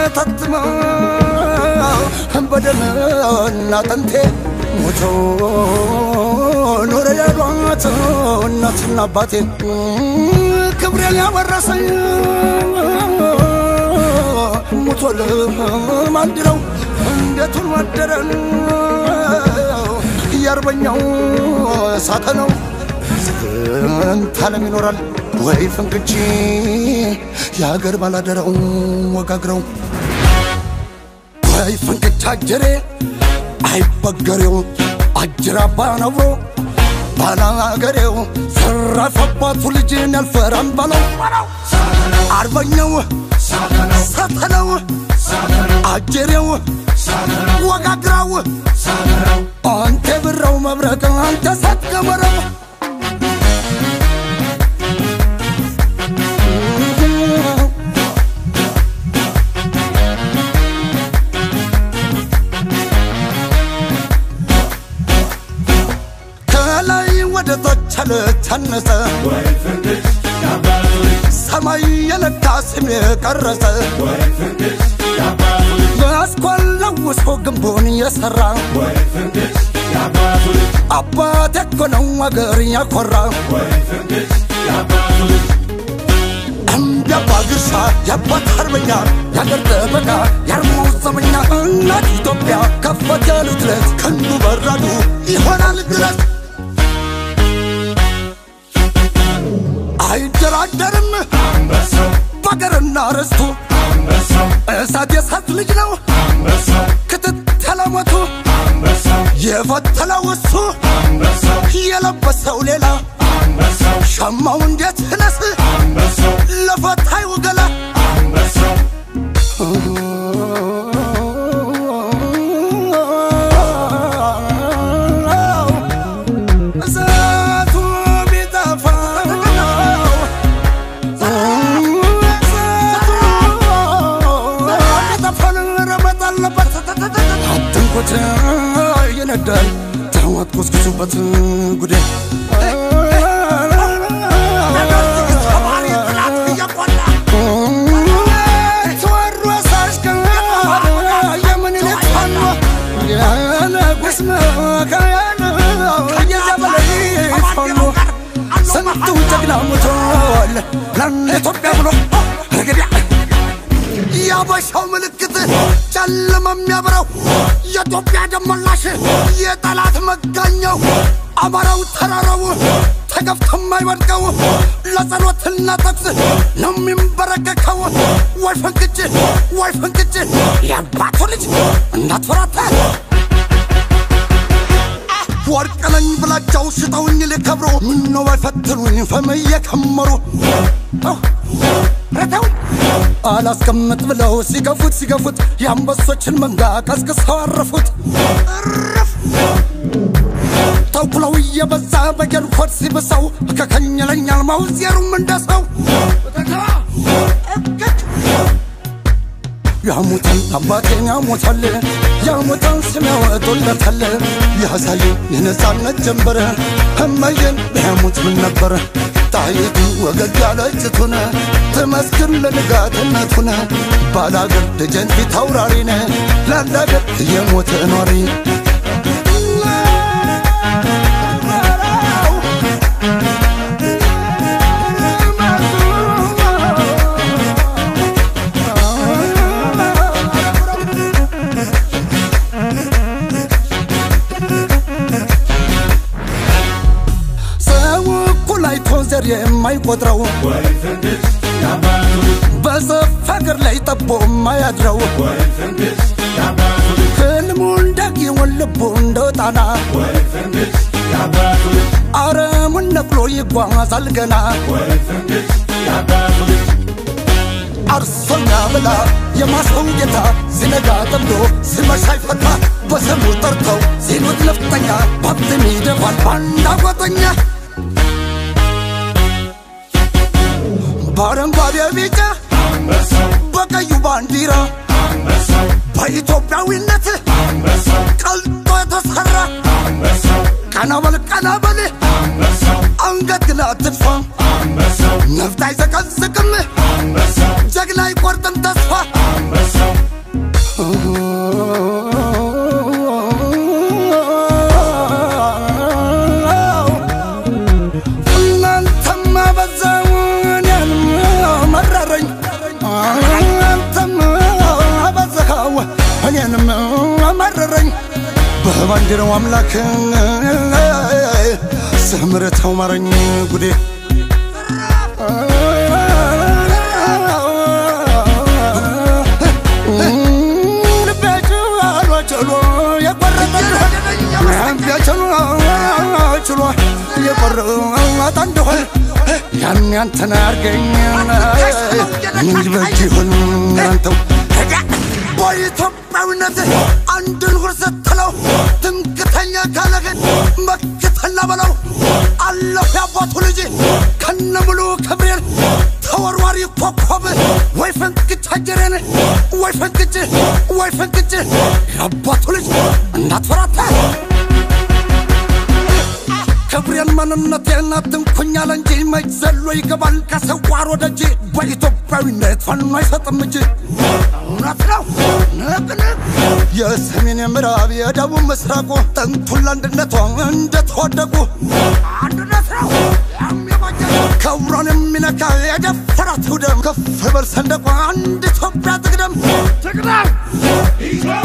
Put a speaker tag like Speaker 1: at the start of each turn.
Speaker 1: ታትማ በደምና አጥንቴ ሞቶ ኖረ ያሏት እናትና አባቴ ክብሬን ያወረሰኝ ሞቶ ለማንድረው እንዴቱን ወደረን የአርበኛው ሳተነው ስንት ዓለም ይኖራል ወይ ፍንክች የሀገር ባላደራው ወጋግረው ወይ ፍንክች አጀሬ አይበገሬው አጅራባ ነብሮ ባላገሬው ዘረፈባቱ ልጅን ያልፈራም በለው አርበኛው ሳተነው አጀሬው ወጋግራው አንተ ብረው መብረቅ አንተ ሳትገበረው ከላይ ወደ ታች አልተነሰ ሰማይ የለካ ስም የቀረጸ በአስኳል ለውሶ ግንቡን የሰራ አባት እኮ ነው አገር ያኮራ እንደ አባ ግርሳ የአባት አርበኛ የአገር ጠበቃ የአርማው ዘመኛ እናት ኢትዮጵያ ከፈት ያሉት ለት ክንዱ በራዱ ይሆናል ድረስ አይደራደርም በአገርና ርስቱ እሳት የእሳት ልጅ ነው ክትትለ ሞቱ የፈተለው እሱ የለበሰው ሌላ ሸማው እንዴት ነስ ለፈታዩ ገላ እሳቱ ቢጠፋ አትንኩት ይነዳል ተዋት ኮስኩሱበት ጉዴ ተወሮስ አሽከር የምኒልክ ፋኖ የንጉሥ መካያን የዘመናዊ ፋኖ ስንቱ ጀግና ሞቷል ለአንድ ኢትዮጵያ ብሎ እንግዲህ የአበሻው ምልክት ጨለማ የሚያበራው የኢትዮጵያ ደመላሽ የጠላት መጋኛው አማራው ተራራው ተገፍቶ የማይወድቀው ለጸሎትና ተኩስ ነው የሚንበረከከው። ወይ ፍንክች ወይ ፍንክች የአባቱ ልጅ እንዳትፈራታ ወርቅ ነኝ ብላቸው ሽጠውኝ ሊከብሩ ምነው ባይፈትኑኝ ፈም እየከመሩ ረተው አላስቀምጥ ብለው ሲገፉት ሲገፉት የአንበሶችን መንጋ ቀስቅሰው አረፉት። እረፍ ተኩለው እየበዛ በጌልኮት ሲብሰው ከከኝለኛል ማውዜሩም እንደሰው ያሙታል አባቴን ያሙታል ያሙታል ስም ያወጡለታል ያሳዩ የነፃነት ጀንበር እመዬን ቢያሙት ምን ነበር ጣይቱ ወገግ ያለችቱን ትመስክር ለንጋትነቱን ባላገር ደጀን ፊት አውራሪነ ላላገር እየሞተ ኗሪ ሰው እኩል አይቶ ዘር የማይቆጥረው በሰፍ ሀገር ላይ ጠቦ የማያድረው ህልሙ እንዳጊውን ልቡ እንደ ጣና አረሙን ነቅሎ ይጓዛል ገና አርሶኛ ብላ የማሰው ጌታ ሲነጋ ጠምዶ ሲመሻ ይፈታ በስሙ ጠርተው ሲሉት ነፍጠኛ ባብትም ይደፋል ባንዳ ጓጠኛ በአረንጓዴ ቢጫ በቀዩ ባንዲራ በኢትዮጵያዊነት ቀልጦ የተሰራ ቀና በል ቀና በል አንገት ግን አትድፋ ነፍጥ አይዘቀዝቅም ጀግና አይቆርጥም ተስፋ አንድ ነው አምላክ ስምርተው ማረኝ ጉዴ ችሎ የቆረጠ ችሎ የቆረጠ እንደሆን ያን ያንተን አርገኝ ምን ይበጅ ይሆን አንተው በኢትዮጵያዊነት አንድን ሁር ስትለው ትምክተኛ ካለህን መክተላ በለው አለሁ ያባቱ ልጅ ከነ ሙሉ ክብሬን ተወርዋሪ ኮከብ ወይ ፈንቅጭ አጀሬን ወይ ፈንቅጭ ወይ ፈንቅጭ የአባቱ ልጅ እንዳትፈራታ ክብሬን ማንነቴን አትንኩኛል እንጂ መች ዘሎ ይገባል ከሰዋር ወደ እጅ በኢትዮጵያዊነት ፋኖ አይሰጥም እጅ እውነት ነው ንቅንቅ የሰሜን የምዕራብ የደቡብ ምስራቁ ጥንቱን ለአንድነቷ እንደተወደቁ አንድነት ነው ክብሯን የሚነካ የደፈራት ደም ከፍ በል ሰንደቋ አንድ ኢትዮጵያ ትቅደም ትቅደም